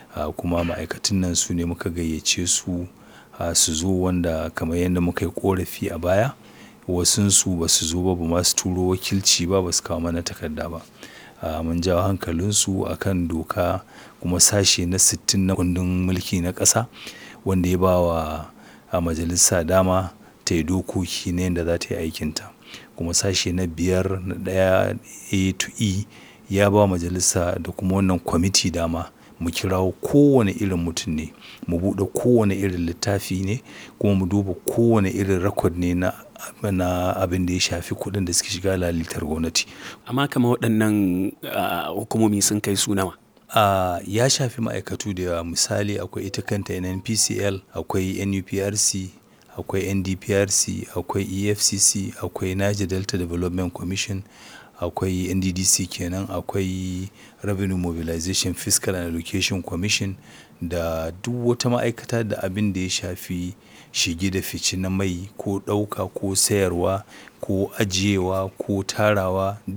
kuma ma'aikatun nan su ne muka gayyace su su zo wanda kamar yadda muka yi ƙorafi a baya wasunsu ba su zo ba ba ma su turo wakilci ba ba su kawo mana takarda ba. Mun jawo hankalinsu a kan doka kuma sashe na sittin na kundin mulki na ƙasa wanda ya ba wa majalisa dama ta yi dokoki na yanda za ta yi aikinta. Kuma sashe na biyar na ɗaya A to E ya ba majalisa da kuma wannan kwamiti dama mu kirawo kowane irin mutum ne, mu buɗe kowane irin littafi ne kuma mu duba kowane irin record ne na, na abin da ya shafi kuɗin da suke shiga lalitar gwamnati. Amma kamar waɗannan hukumomi sun kai su nawa? Ya shafi ma'aikatu da yawa misali akwai ita kanta NNPCL, akwai NUPRC, akwai NDPRC, akwai EFCC, akwai Niger Delta Development Commission, akwai NDDC kenan, akwai Revenue Mobilization Fiscal and Allocation Commission da duk wata ma'aikata da abin da ya shafi shige da fice na mai ko ɗauka ko sayarwa ko ajiyewa ko tarawa.